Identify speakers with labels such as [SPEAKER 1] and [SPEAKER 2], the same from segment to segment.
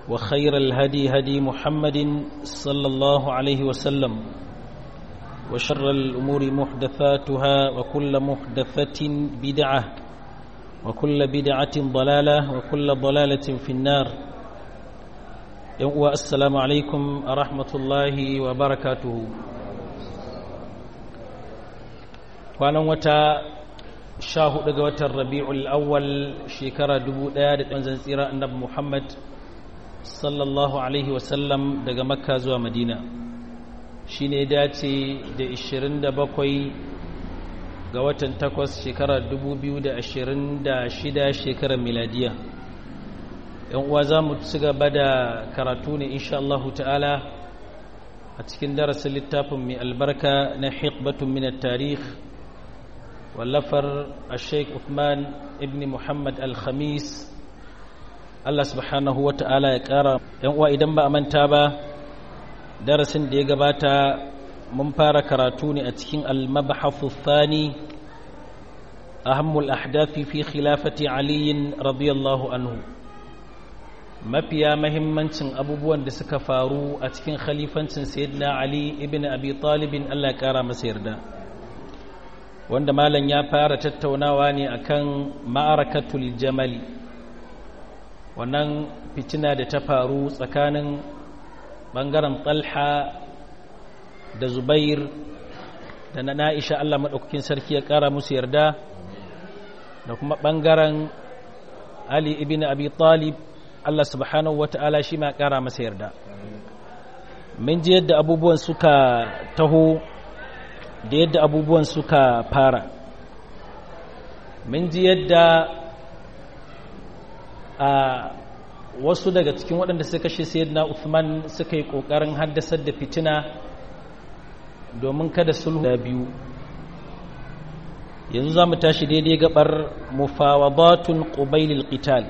[SPEAKER 1] وخير الهدي هدي محمد صلى الله عليه وسلم وشر الأمور محدثاتها وكل محدثة بدعة وكل بدعة ضلالة وكل ضلالة في النار السلام عليكم ورحمة الله وبركاته kwanan wata sha hudu ga watan rabi'ul awwal shekara dubu daya da ɗan tsira annabi muhammad sallallahu alaihi wasallam daga makka zuwa madina shi ne dace da 27 ga watan takwas shekara 2026 shekarar miladiya yan uwa za mu ci gaba da karatu ne insha Allah ta'ala a cikin darasin littafin mai albarka na hikbatun min tarikh wallafar sheikh Uthman ibn Muhammad al-Khamis Allah subhanahu wa ta'ala ya ƙara ‘yan uwa idan ba a manta ba darasin da ya gabata mun fara karatu ne a cikin al-mabahafu thani ahammul ahdafi fi khilafati aliyin radiyallahu anhu mafiya mahimmancin abubuwan da suka faru a cikin khalifancin sayyidina ali ibn abi talibin Allah ya ƙara masa yarda wanda malam ya fara tattaunawa ne akan ma'arakatul jamali wannan fitina da ta faru tsakanin ɓangaren talha da zubair da na na'isha Allah maɗaukakin sarki ya ƙara musu yarda da kuma ɓangaren ali ibn abi talib Allah subhanahu wata'ala shi ma ƙara masa yarda mun ji yadda abubuwan suka taho da yadda abubuwan suka fara mun ji yadda a wasu daga cikin waɗanda suka kashe sayyidina Uthman suka yi ƙoƙarin haddasar da fitina domin kada sulhu da biyu yanzu za mu tashi daidai gabar mufawadatun qubailil qital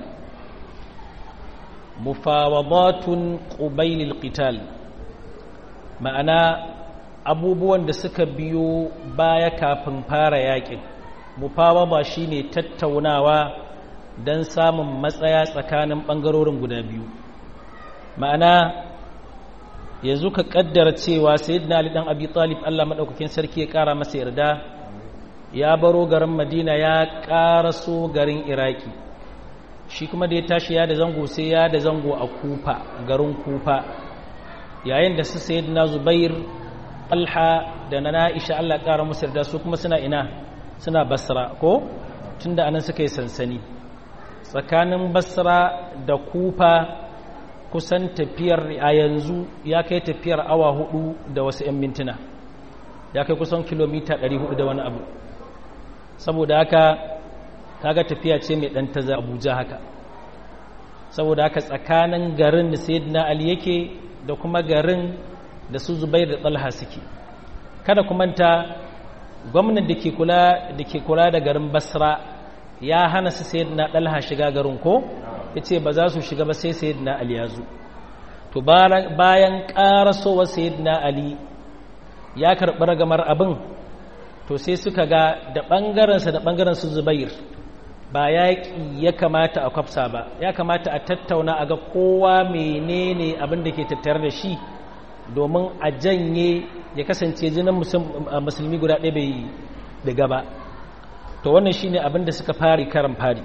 [SPEAKER 1] mufawadatun qubailil qital ma'ana abubuwan da suka biyo baya kafin fara yakin mufawaba shine tattaunawa don samun matsaya tsakanin ɓangarorin guda biyu ma'ana yanzu ka ƙaddara cewa sayyidina ali dan abi talib Allah maɗaukakin sarki ya ƙara masa yarda ya baro garin madina ya ƙaraso garin iraki shi kuma da ya tashi ya da zango sai ya da zango a kufa garin kufa yayin da su sayyidina zubair alha da na na'isha Allah ƙara masa yarda su kuma suna ina suna basra ko tunda anan suka yi sansani tsakanin basra da kufa kusan tafiyar a yanzu ya kai tafiyar awa hudu da wasu 'yan mintuna ya kai kusan kilomita 400 da wani abu saboda haka kaga tafiya ce mai dan taza abuja haka saboda haka tsakanin garin da sayyidina ali yake da kuma garin da su zubair da talha suke kada kumanta gwamnan da ke kula da ke kula da garin basra ya hana su sayyidina dalha shiga garin ko yace ba za su shiga ba sai sayyidina ali ya zo to bayan karasowa sayyidina ali ya karɓi ragamar abin to sai suka ga da ɓangarensa da ɓangaren su zubair ba yaƙi ya kamata a kwafsa ba ya kamata a tattauna a ga kowa menene abin da ke tattare da shi domin a janye ya kasance jinin musulmi guda ɗaya bai daga ba to wannan shine abin da suka fari karan fari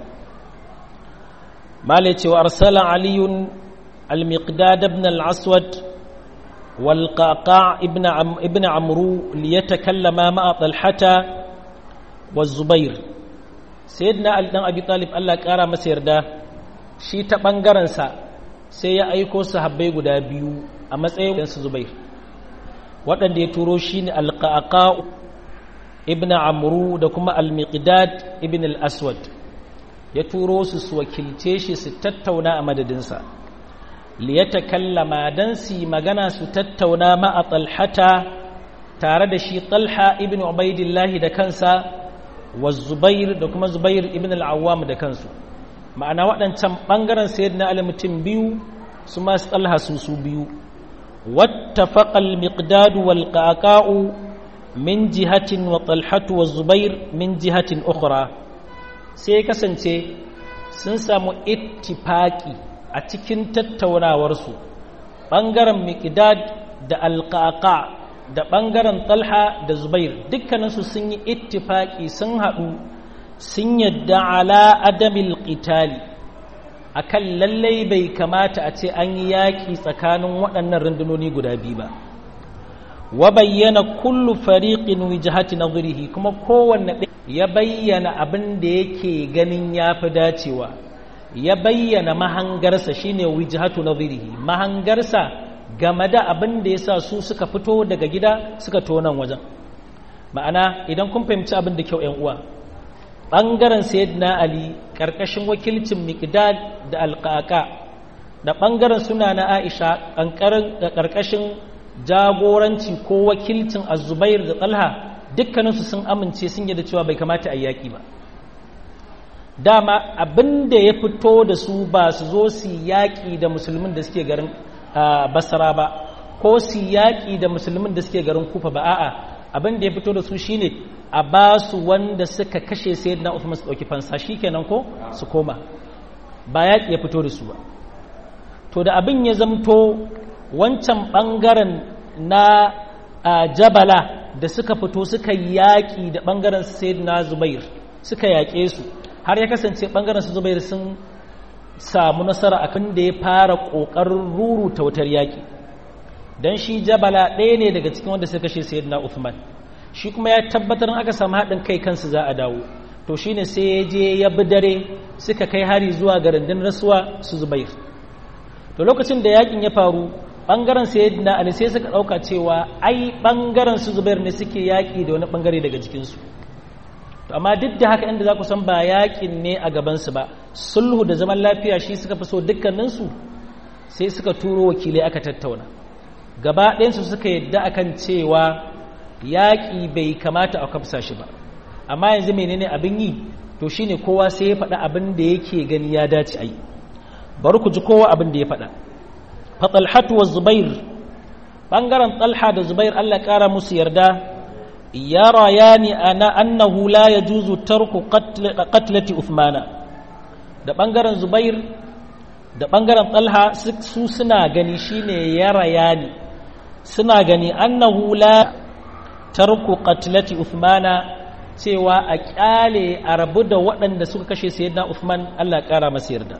[SPEAKER 1] mala cewa arsala aliyun al-miqdad ibn al-aswad wal qaqa ibn ibn amru liyatakallama ma'a talhata wa zubair sayyidina ali dan abi talib Allah kara masa yarda shi ta bangaren sa sai ya aiko sahabbai guda biyu a matsayin su zubair waɗanda ya turo shine al-qaqa ibn amru da kuma al-miqdad ibn al-aswad ya turo su su wakilce shi su tattauna a madadinsa liyatakallama dan su magana su tattauna ma a talhata tare da shi talha ibn ubaidillah da kansa wa zubair da kuma zubair ibn al-awwam da kansu ma'ana waɗancan ɓangaren sayyidina ali mutum biyu su masu talha su su biyu wattafaqa al-miqdad wal qaqa'u min jihatin wa talhatu wa zubair min jihatin ukhra sai kasance sun samu ittifaki a cikin tattaunawarsu ɓangaren miƙidad da alƙaƙa da ɓangaren talha da zubair dukkaninsu sun yi ittifaƙi sun haɗu sun yadda ala adamil ƙitali a kan lallai bai kamata a ce an yi yaƙi tsakanin waɗannan rundunoni guda biyu ba wa bayyana kullu fariqin wijhati nadhrihi kuma kowanne ya bayyana abin da yake ganin yafi dacewa ya bayyana mahangarsa shine wijhatu nadhrihi mahangarsa game da abin da yasa su suka fito daga gida suka tonan wajen ma'ana idan kun fahimci abin da kyau ƴan uwa bangaren sayyidina ali karkashin wakilcin miqdad da alqaqa da bangaren suna na aisha karkashin jagoranci ko wakilcin azubair da talha dukkaninsu sun amince sun yadda cewa bai kamata a yaƙi ba dama abin da ya fito da su ba su zo su yaƙi da musulmin da suke garin basara ba ko su yaƙi da musulmin da suke garin kufa ba a'a abin da ya fito da su shine a ba su wanda suka kashe sayyidina Uthman su ɗauki fansa shikenan ko su koma ba yaƙi ya fito da su ba to da abin ya zamto wancan ɓangaren na jabala da suka fito suka yaƙi da ɓangaren sayyidina zubair suka yaƙe su har ya kasance ɓangaren su zubair sun samu nasara a kan da ya fara ƙoƙarin ruruta wutar yaƙi don shi jabala ɗaya ne daga cikin wanda suka kashe sayyidina uthman shi kuma ya tabbatar aka samu haɗin kai kansu za a dawo to shine sai ya je ya bi dare suka kai hari zuwa ga rundunar rasuwa su zubair to lokacin da yakin ya faru bangaren sayyidina ali sai suka dauka cewa ai bangaren su zubair ne suke yaki da wani bangare daga cikin su to amma duk da haka inda za ku san ba yakin ne a gaban su ba sulhu da zaman lafiya shi suka fi so dukkanin su sai suka turo wakilai aka tattauna gaba ɗayan su suka yadda akan cewa yaki bai kamata a kafsa shi ba amma yanzu menene abin yi to shine kowa sai ya faɗa abin da yake gani ya dace a yi bari ku ji kowa abin da ya faɗa fatalhatu wa zubair ɓangaren talha da zubair allah ƙara musu yarda ya raya ni ana annahu la ya juzu tarku qatlati uthmana da ɓangaren zubair da ɓangaren talha su suna gani shine ya raya ni suna gani annahu la tarku qatlati uthmana cewa a kyale a rabu da waɗanda suka kashe sayyidina uthman allah ƙara masa yarda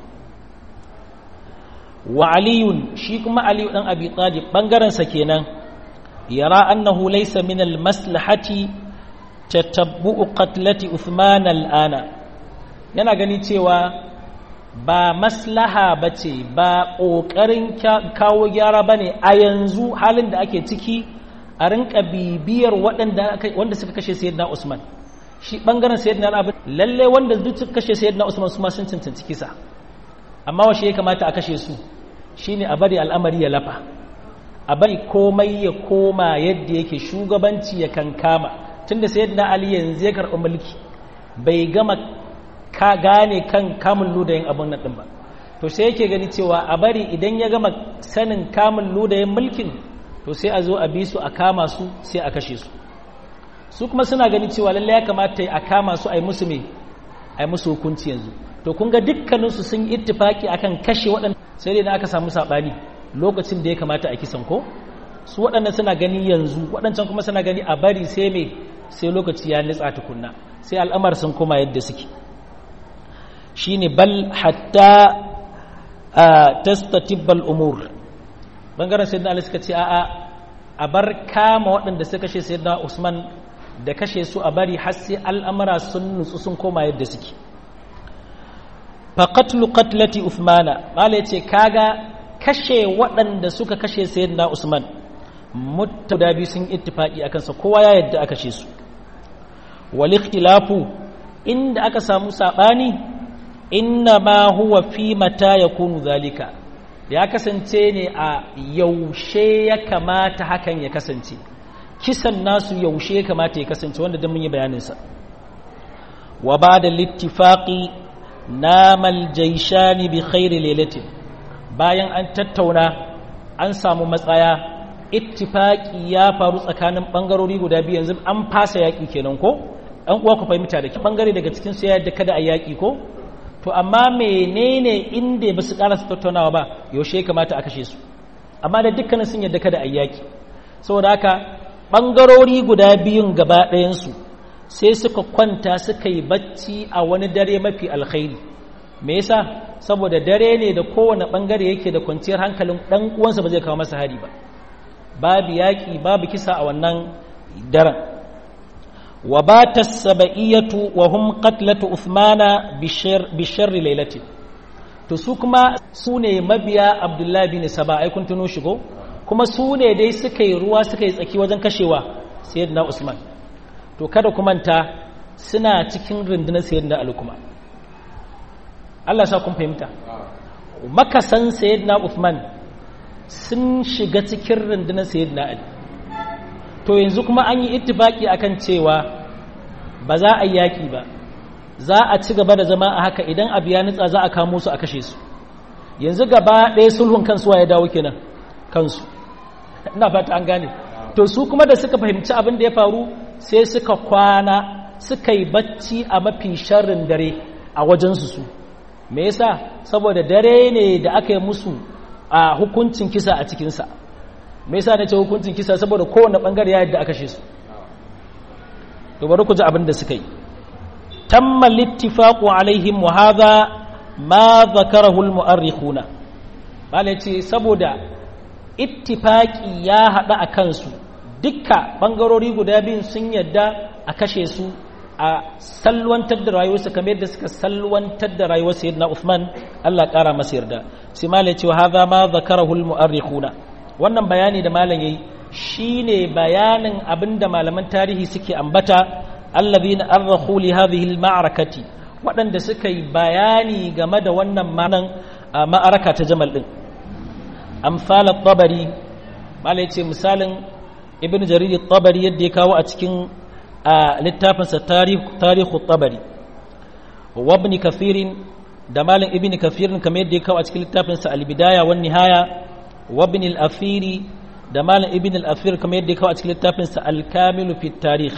[SPEAKER 1] wa aliyun shi kuma aliyu dan abi talib bangaren sa kenan yara annahu laysa min al maslahati tatabbu'u qatlati uthman al ana yana gani cewa ba maslaha bace ba kokarin kawo gyara bane a yanzu halin da ake ciki a rinka bibiyar waɗanda wanda suka kashe sayyidina usman shi bangaren sayyidina abu lalle wanda duk suka kashe sayyidina usman su ma sun cancanci kisa amma washe ya kamata a kashe su shine a bari al'amari ya lafa a bari komai ya koma yadda yake shugabanci ya kankama tunda sayyidina ali yanzu ya karɓi mulki bai gama ka gane kan kamun ludayin abun nan din ba to sai yake gani cewa a bari idan ya gama sanin kamun ludayin mulkin to sai a zo a bi su a kama su sai a kashe su su kuma suna gani cewa lallai ya kamata a kama su a yi musu me a yi musu hukunci yanzu to kun ga dukkaninsu sun yi ittifaki akan kashe waɗanda sai dai na aka samu saɓani lokacin da ya kamata a kisan ko su waɗannan suna gani yanzu waɗancan kuma suna gani a bari sai me sai lokaci ya nitsa tukunna sai al'amar sun koma yadda suke shine bal hatta tastatibbal umur bangaren sayyidina ali suka ce a'a a bar kama waɗanda suka kashe sayyidina usman da kashe su a bari har sai al'amura sun nutsu sun koma yadda suke faƙatlu ƙatlati Uthmana mala ce kaga kashe waɗanda suka kashe sayyidina Usman mutta da biyu sun ittifaqi akan sa kowa ya yadda aka kashe su wal ikhtilafu inda aka samu sabani inna ma huwa fi mata yakunu zalika ya kasance ne a yaushe ya kamata hakan ya kasance kisan nasu yaushe ya kamata ya kasance wanda dan mun yi bayanin sa wa ba'da littifaqi namal jaishani bi khairi lailatin bayan an tattauna an samu matsaya ittifaqi ya faru tsakanin bangarori guda biyu yanzu an fasa yaki kenan ko an uwa ku fahimta da bangare daga cikin su ya yadda kada a yaki ko to amma menene inda ba su karasa tattaunawa ba yaushe kamata a kashe su amma da dukkanin sun yadda kada a yaki saboda haka ɓangarori guda biyun gaba ɗayansu sai suka kwanta suka yi bacci a wani dare mafi alkhairi me yasa saboda dare ne da kowane ɓangare yake da kwanciyar hankalin ɗan uwansa ba zai kawo masa hari ba babu yaƙi babu kisa a wannan daren wa bata saba'iyatu wa hum qatlatu uthmana bi sharri lailati to su kuma su ne mabiya abdullahi bin saba ai kun tuno shigo kuma su ne dai suka yi ruwa suka yi tsaki wajen kashewa sayyidina usman to kada ku manta suna cikin rundunar sayyidina ali kuma Allah sa kun fahimta makasan sayyidina usman sun shiga cikin rundunar sayyidina ali to yanzu kuma an yi ittifaki akan cewa ba za a yi yaki ba za a ci gaba da zama a haka idan abu ya nutsa za a kamo su a kashe su yanzu gaba ɗaya sulhun kansu ya dawo kenan kansu ina fata an gane to su kuma da suka fahimci abin da ya faru sai suka kwana suka yi bacci a mafi sharrin dare a wajensu su me yasa saboda dare ne da aka yi musu a hukuncin kisa a cikinsa me yasa na ce hukuncin kisa saboda kowane bangare ya yadda aka kashe su to bari ku ji abin da suka yi tamma littifaqu alaihim wa hadha ma zakarahu almu'arrikhuna bale ce saboda ittifaqi ya hada a kansu dukka bangarori guda biyun sun yadda a kashe su a salwantar da rayuwarsa kamar yadda suka salwantar da rayuwar sayyidina Uthman Allah kara masa yarda sai mala ce wa hadha ma zakarahu almu'arrikhuna wannan bayani da malam yayi shine bayanin abinda malaman tarihi suke ambata alladhina arrakhu li hadhihi alma'rakati waɗanda suka yi bayani game da wannan manan ma'araka ta jamal din amsal at-tabari malai ce misalin ibn jarir at-tabari yadda ya kawo a cikin littafin sa tarikh tarikh at-tabari wa ibn kathir da malam ibn kathir kamar yadda ya kawo a cikin littafin sa al-bidaya wan nihaya wa ibn al-afiri da malam ibn al-afir kamar yadda ya kawo a cikin littafin sa al-kamil fi at-tarikh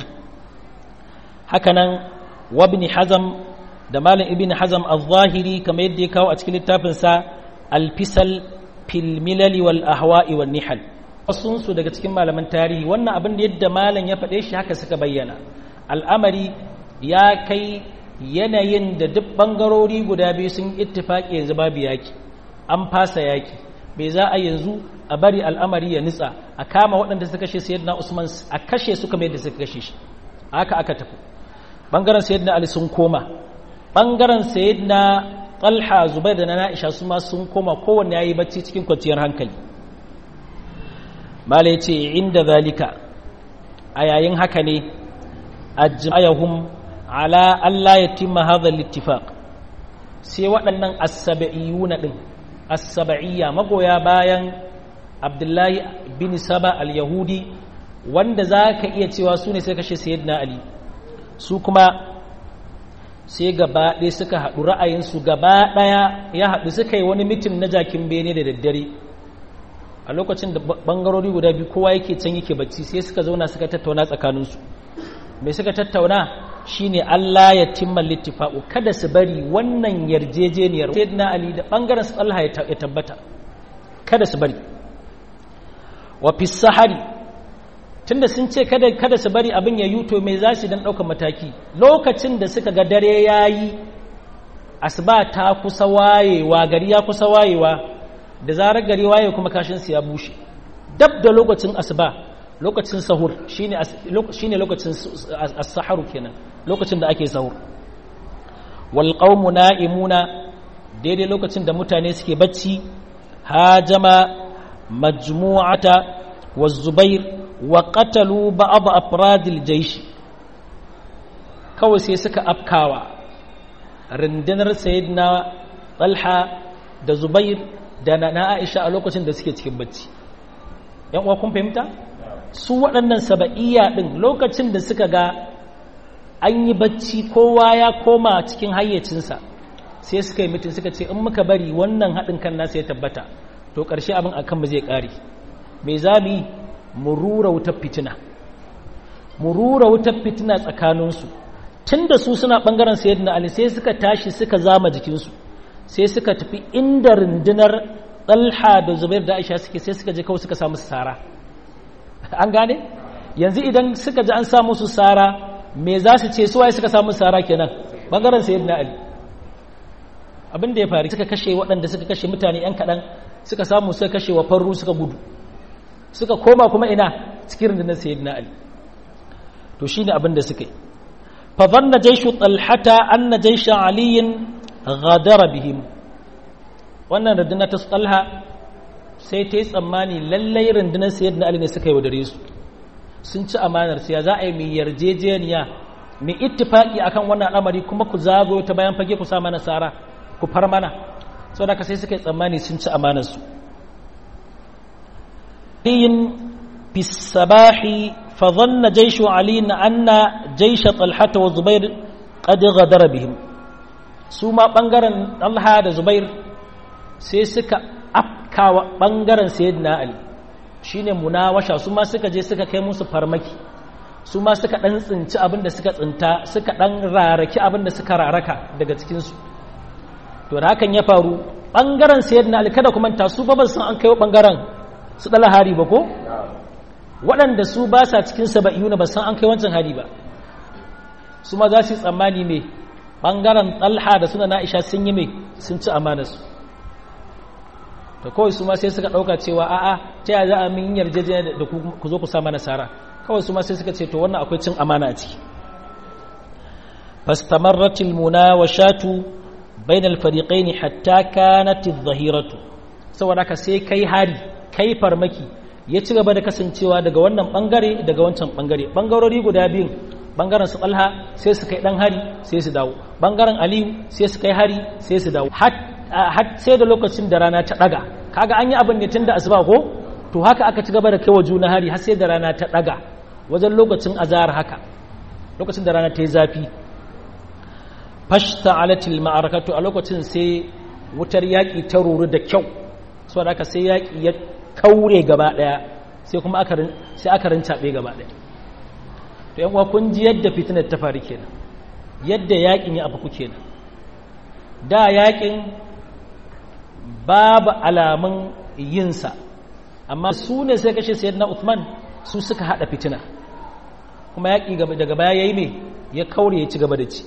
[SPEAKER 1] hakanan wabni hazam da malam ibn hazam al-zahiri kamar yadda ya kawo a cikin littafinsa al-fisal fil milali wal ahwa'i wal nihal wasunsu daga cikin malaman tarihi wannan abin da yadda malam ya faɗe shi haka suka bayyana al'amari ya kai yanayin da duk bangarori guda biyu sun ittifaki yanzu babu yaki an fasa yaki bai za a yanzu a bari al'amari ya nitsa a kama waɗanda suka kashe sayyidina usman a kashe su kamar yadda suka kashe shi haka aka tafi bangaren sayyidina ali sun koma bangaren sayyidina talha zubair da na na'isha su ma sun koma kowanne yayi bacci cikin kwanciyar hankali mala yace inda zalika a yayin haka ne ajmayahum ala alla yatimma hadha al-ittifaq sai waɗannan as-sab'iyuna din as-sab'iyya magoya bayan abdullahi bin saba al-yahudi wanda zaka iya cewa su ne sai kashe sayyidina ali su kuma sai gaba ɗaya suka haɗu ra'ayinsu gaba ɗaya ya haɗu suka yi wani mitin na jakin bene da daddare a lokacin da ɓangarori guda biyu kowa yake can yake bacci sai suka zauna suka tattauna tsakaninsu mai suka tattauna shine Allah ya timma littifa'u kada su bari wannan yarjejeniyar sayyidina Ali da ɓangaren su Allah ya tabbata kada su bari wa fi sahari tunda sun ce kada kada su bari abin ya yuto mai za su dan ɗaukar mataki lokacin da suka ga dare yayi asuba ta kusa wayewa gari ya kusa wayewa da zarar gari waye kuma kashin su ya bushe dab da lokacin asuba lokacin sahur shine shine lokacin as-saharu kenan lokacin da ake sahur wal qaumu na'imuna daidai lokacin da mutane suke bacci hajama majmu'ata wa zubair wa qatalu ba'd afradil jaysh kawai sai suka afkawa rundunar sayyidina talha da zubair da na aisha a lokacin da suke cikin bacci yan uwa kun fahimta su waɗannan saba'iyya ɗin lokacin da suka ga an yi bacci kowa ya koma cikin hayyacinsa sai suka yi mutum suka ce in muka bari wannan haɗin kan nasa ya tabbata to ƙarshe abin a kanmu zai ƙare me za mu yi mu rura wutar fitina mu rura wutar fitina tsakaninsu tun da su suna ɓangaren sayyidina ali sai suka tashi suka zama jikinsu sai suka tafi inda rundunar ɗalha da zubair da aisha suke sai suka je kawai suka samu sara an gane yanzu idan suka ji an samu su sara me za su ce suwaye suka samu sara kenan ɓangaren sayyidina ali abin da ya faru suka kashe waɗanda suka kashe mutane 'yan kaɗan suka samu suka kashe wa farru suka gudu suka koma kuma ina cikin rundunar sayyidina ali to shine abin da suka yi fa dhanna jayshu talhata anna jaysha aliyin ghadara bihim wannan rundunar ta talha sai ta yi tsammani lallai rundunar sayyidina ali ne suka yi wadare su sun ci amanar siya za a yi mai yarjejeniya mai ittifaki akan wannan al'amari kuma ku zago ta bayan fage ku sa mana sara ku far mana saboda ka sai suka yi tsammani sun ci amanar su في الصباح فظن جيش علي أن جيش طلحة وزبير قد غدر بهم سوما بنغرن طلحة وزبير سيسكا أبكى بنغرن سيدنا علي shine munawasha su ma suka je suka kai musu farmaki su ma suka dan tsinci abin da suka tsinta suka dan raraki abin da suka raraka daga cikin su to da hakan ya faru bangaren sayyidina ali kada ku manta su ba ban san an kai bangaren su ɗala hari ba ko waɗanda su ba sa cikin saba'iyu na ba san an kai wancan hari ba su ma za su yi tsammani mai ɓangaren ɗalha da suna na'isha sun yi mai sun ci amanarsu ta kawai su ma sai suka ɗauka cewa a'a ta yaya za a min yarjejeniya da ku zo ku sa mana sara kawai su ma sai suka ce to wannan akwai cin amana a ciki fastamarratil munawashatu bainal fariqaini hatta kanat adh-dhahiratu saboda haka sai kai hari kai farmaki ya ci gaba da kasancewa daga wannan bangare daga wancan bangare bangarori guda biyun bangaren su talha sai su kai dan hari sai su dawo bangaren aliyu sai su kai hari sai su dawo har sai da lokacin da rana ta daga kaga an yi abin ne tun da asuba ko to haka aka ci gaba da kai wa juna hari har sai da rana ta daga wajen lokacin azhar haka lokacin da rana ta yi zafi fashta alatil ma'arakatu a lokacin sai wutar yaƙi ta ruru da kyau so da aka sai yaƙi ya kaure gaba ɗaya sai kuma sai aka rincaɓe gaba ɗaya to yan kun ji yadda fitinar ta faru kenan yadda yaƙin ya abu kenan da yaƙin babu alamun yinsa amma su ne sai kashe sayyidina Uthman su suka haɗa fitina kuma yaƙi daga baya yayi me ya kaure ya ci gaba da ci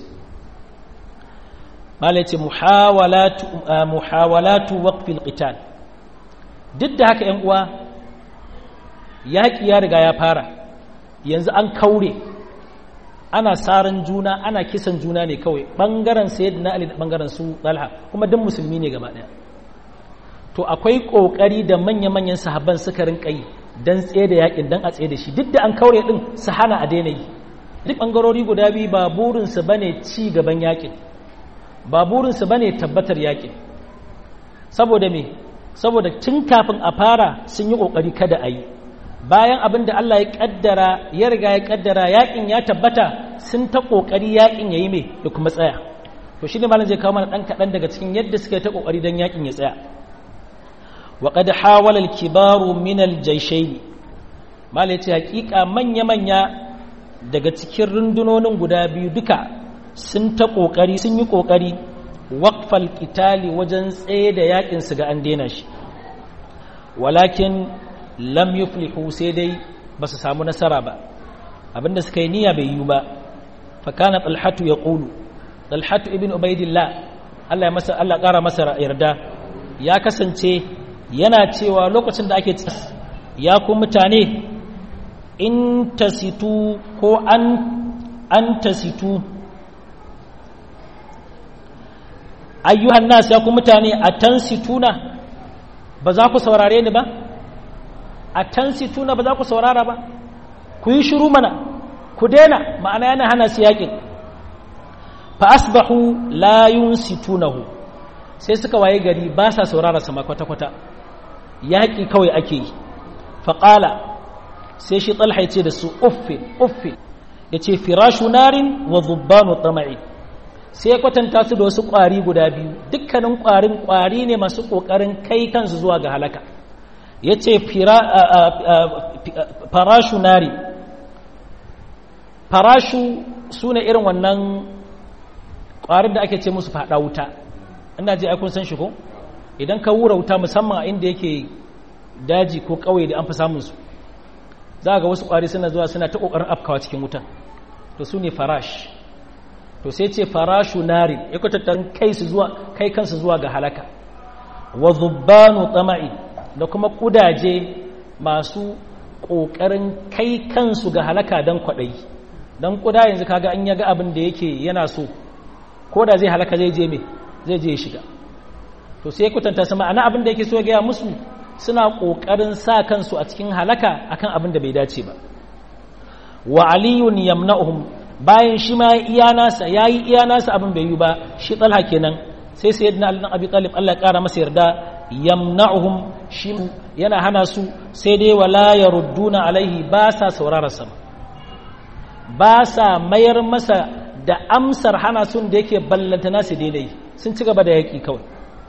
[SPEAKER 1] malai ce muhawalatu waqfil qital duk da haka ‘yan uwa yaƙi ya riga ya fara yanzu an kaure ana saran juna ana kisan juna ne kawai ɓangaren sayid na ali da ɓangaren su ɗalha kuma duk musulmi ne gaba ɗaya to akwai ƙoƙari da manya-manyan sahabban suka rinka yi don tsaye da yaƙin don a tsaye da shi duk da an kaure ɗin su hana a daina yi duk ɓangarori guda biyu ba burinsu ba ne ci gaban yaƙin ba burinsu ba ne tabbatar yaƙin saboda me saboda tun kafin a fara sun yi ƙoƙari kada a yi bayan abin da Allah ya ƙaddara ya riga ya ƙaddara yaƙin ya tabbata sun ta ƙoƙari yaƙin ya yi mai da kuma tsaya to shi ne malam zai kawo mana ɗan kaɗan daga cikin yadda suka yi ta ƙoƙari don yaƙin ya tsaya wa qad hawala al-kibaru min al-jayshayn malam ya ce haƙiƙa manya-manya daga cikin rundunonin guda biyu duka sun ta ƙoƙari sun yi ƙoƙari waƙfal ƙitali wajen tsaye da yaƙin su ga an daina shi walakin lam yuflihu sai dai ba su samu nasara ba abinda suka yi niyya bai yi ba fakana talhatu ya ƙulu talhatu ibn ubaidillah Allah ya masa Allah ƙara masa yarda ya kasance yana cewa lokacin da ake ya ku mutane in tasitu ko an an tasitu ayyuhan nas ya ku mutane a tansituna ba za ku saurare ni ba a tansituna ba za ku saurara ba ku yi shiru mana ku daina ma'ana yana hana su yakin fa asbahu la yunsitunahu sai suka waye gari ba sa saurara sama kwata-kwata yaƙi kawai ake yi faƙala sai shi talha ce da su uffin uffin ya ce firashu narin wa zubbanu tama'i sai ya kwatanta su da wasu ƙwari guda biyu dukkanin ƙwarin ƙwari ne masu ƙoƙarin kai kansu zuwa ga halaka ya ce farashu nari farashu su ne irin wannan ƙwarin da ake ce musu faɗa wuta ina ji aikun san shi ko idan ka wura wuta musamman a inda yake daji ko ƙauye da an fi samun su za ga wasu ƙwari suna zuwa suna ta ƙoƙarin afkawa cikin wutan to su ne farash to sai ce farashu nari ya kwatattar kai su zuwa kai kansu zuwa ga halaka wa zubbanu tsama'i da kuma kudaje masu ƙoƙarin kai kansu ga halaka don kwaɗayi don kuda yanzu kaga an yaga abin da yake yana so ko da zai halaka zai je me zai je shiga to sai kutanta sama ana abin da yake so ya gaya musu suna ƙoƙarin sa kansu a cikin halaka akan abin da bai dace ba wa aliyun yamna'uhum bayan shi ma iya nasa yayi iya nasa abin bai yi ba shi talha kenan sai sayyidina ali abi talib Allah ya kara masa yarda yamna'uhum shi yana hana su sai dai wala yarudduna alaihi ba sa saurara sa ba sa mayar masa da amsar hana sun da yake ballanta nasu daidai sun ci gaba da yaki kawai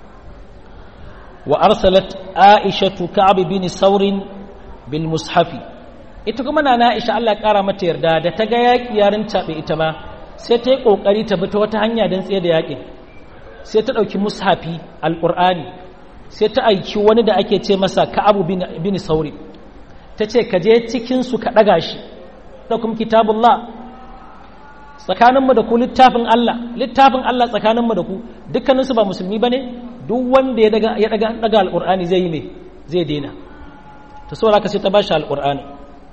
[SPEAKER 1] wa arsalat aishatu ka'ab bin saurin bil mushafi ita kuma na Aisha Allah ya kara mata yarda da ta ga yaki yarin tabe ita ma sai ta yi kokari ta bi ta wata hanya don tsaye da yakin sai ta dauki mushafi alqur'ani sai ta aiki wani da ake ce masa ka'abu bin sauri ta ce ka je cikin su ka daga shi da kuma kitabullah tsakaninmu da ku littafin Allah littafin Allah tsakaninmu da ku dukkaninsu ba musulmi bane duk wanda ya daga ya daga daga alqur'ani zai yi me zai daina to saboda haka sai ta bashi alqur'ani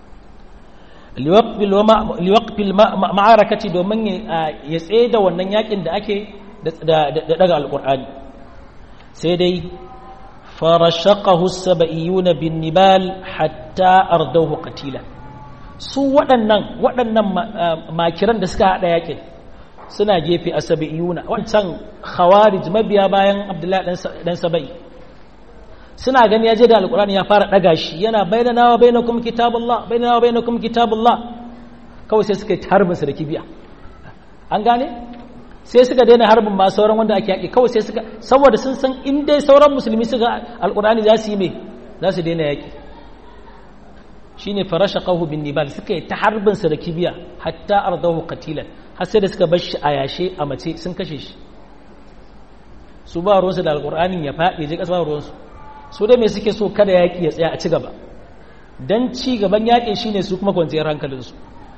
[SPEAKER 1] liwaqfil ma'arakati domin ya tsaye da wannan yakin da ake da daga alqur'ani sai dai farashaqahu sab'iyuna bin nibal hatta ardawhu qatila su waɗannan waɗannan makiran da suka hada yakin suna gefe a sab'iyuna wancan khawarij mabiya bayan abdullahi dan sabai suna gani ya je da alkurani ya fara daga shi yana bayyana wa bainakum kitabullah bayyana wa bainakum kitabullah kawai sai suka harbin su da kibiya an gane sai suka daina harbin ma sauran wanda ake yaki kawai sai suka saboda sun san in dai sauran musulmi suka alkurani za su yi me za su daina yaki shine farashaqahu bin nibal suka yi ta harbin su da kibiya hatta ardahu qatilan har sai da suka bar shi a yashe a mace sun kashe shi su ba ruwansu da alkur'anin ya faɗi je ƙasa ba ruwansu su dai mai suke so kada yaƙi ya tsaya a ci gaba don ci gaban yaƙin shi ne su kuma kwanciyar hankalinsu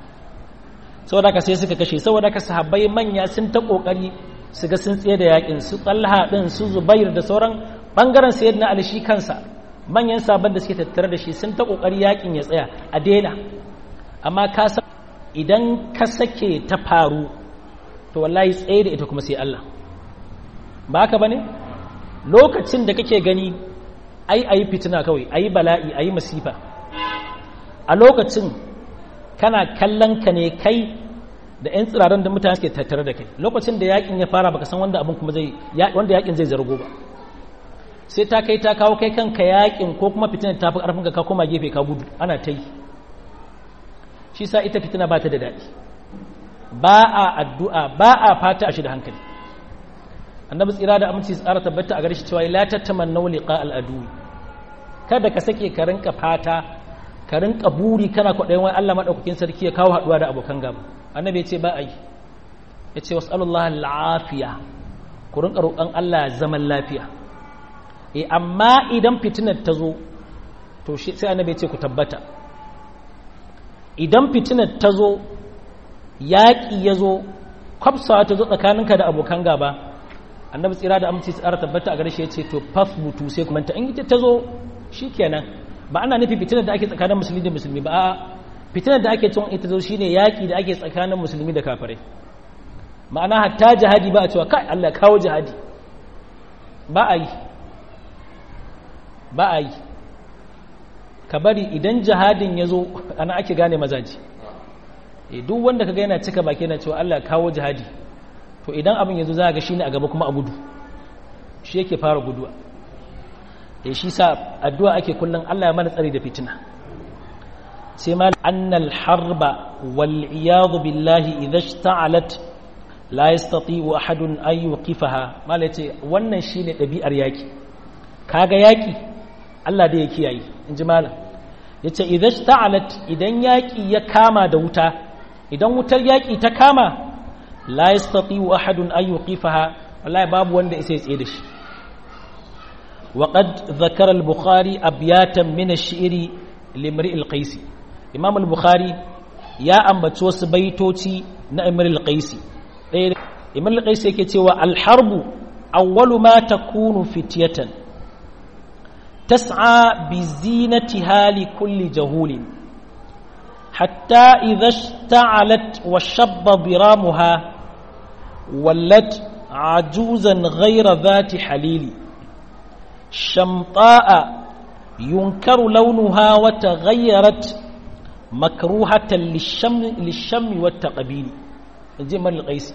[SPEAKER 1] saboda ka sai suka kashe saboda ka sahabbai manya sun ta ƙoƙari su ga sun tsaye da yaƙin su talha ɗin su zubair da sauran ɓangaren sayar na alishi kansa manyan sabon da suke tattare da shi sun ta ƙoƙari yaƙin ya tsaya a daina amma ka san idan ka sake ta faru to wallahi tsaye da ita kuma sai Allah ba haka bane lokacin da kake gani ai ayi fitina kawai ayi bala'i ayi masifa a lokacin kana kallon ka ne kai da 'yan tsiraran da mutane suke tattare da kai lokacin da yakin ya fara baka san wanda abin kuma zai wanda yakin zai zargo ba sai ta kai ta kawo kai kanka yakin ko kuma fitinar ta fi karfin ka koma gefe ka gudu ana ta yi shi sa ita fitina ba ta da daɗi ba a addu'a ba a fata a shi da hankali annabi tsira da aminci tsara tabbata a gare shi cewa la tattamannu liqa al-adu kada ka sake ka rinka fata ka rinka buri kana kwaɗayin wani Allah madaukakin sarki ya kawo haɗuwa da abokan gaba annabi ya ce ba a yi ya ce wasallallahu al-afiya ku rinka roƙon Allah zaman lafiya eh amma idan fitinar ta zo to shi sai annabi ya ce ku tabbata idan fitinar ta zo yaƙi ya zo kwafsawa ta zo tsakaninka da abokan gaba annabi tsira da aminci tsara tabbata a gare shi ya ce to faf mutu sai kuma ta in ita ta zo shikenan ba ana nufi fitinar da ake tsakanin musulmi da musulmi ba a fitinar da ake cin ita zo shine yaki da ake tsakanin musulmi da kafirai ma'ana hatta jihadi ba a cewa kai Allah kawo jihadi ba a yi ba a yi ka bari idan jihadin ya zo ana ake gane mazaji duk wanda kaga yana cika baki yana cewa Allah kawo jihadi to idan abin yanzu za ga shine a gaba kuma a gudu shi yake fara guduwa da shi sa addu'a ake kullum Allah ya mana tsari da fitina sai ma annal harba wal iyadu billahi idza ishta'alat la yastati'u ahadun an yuqifaha mala yace wannan shine dabi'ar yaki kaga yaki Allah da ya kiyaye inji malam yace idza ishta'alat idan yaki ya kama da wuta idan wutar yaƙi ta kama la yastati'u ahadun an yuqifaha wallahi babu wanda isa ya tsaye da shi وقد ذكر البخاري أبياتا من الشعر لامرئ القيس إمام البخاري يا أمبت وسبيتوتي نأمر القيس إمام القيس يكتوى الحرب أول ما تكون فتية تسعى بزينتها لكل جهول حتى إذا اشتعلت وشب ضرامها ولت عجوزا غير ذات حليل شمطاء ينكر لونها وتغيرت مكروهة للشم, للشم والتقبيل جمال القيسي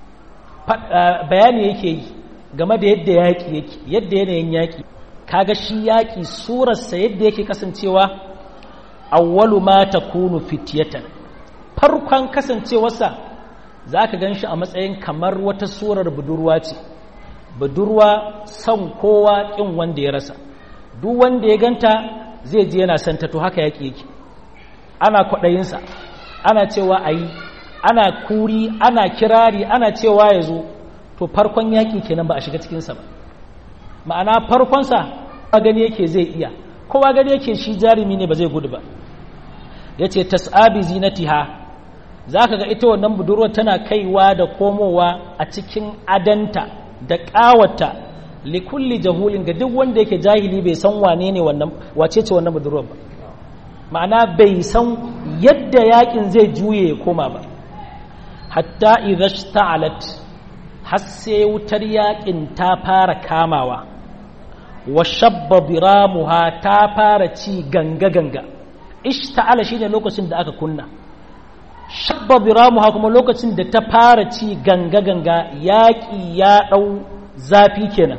[SPEAKER 1] bayani yake yi game da yadda yaƙi yake yadda yanayin yaƙi kaga shi yaƙi surarsa yadda yake kasancewa awwalu ma takunu fityatan farkon kasancewarsa zaka gan shi a matsayin kamar wata surar budurwa ce budurwa son kowa ƙin wanda ya rasa duk wanda ya ganta zai je yana santa to haka yaƙi yake ana kwaɗayinsa ana cewa a yi ana kuri ana kirari ana cewa ya zo to farkon yaƙi kenan ba a shiga cikinsa ba ma'ana farkonsa kowa gani yake zai iya kowa gani yake shi jarumi ne ba zai gudu ba ya ce tas'abi zinatiha za ka ga ita wannan budurwar tana kaiwa da komowa a cikin adanta da ƙawata likulli jahulin ga duk wanda yake jahili bai san wane ne wannan wace ce wannan budurwar ba ma'ana bai san yadda yakin zai juye ya koma ba hatta idza sta'alat har sai wutar yakin ta fara kamawa wa shabba biramuha ta fara ci ganga ganga ishta'ala shine lokacin da aka kunna shabba biramuha kuma lokacin da ta fara ci ganga ganga yaƙi ya ɗau zafi kenan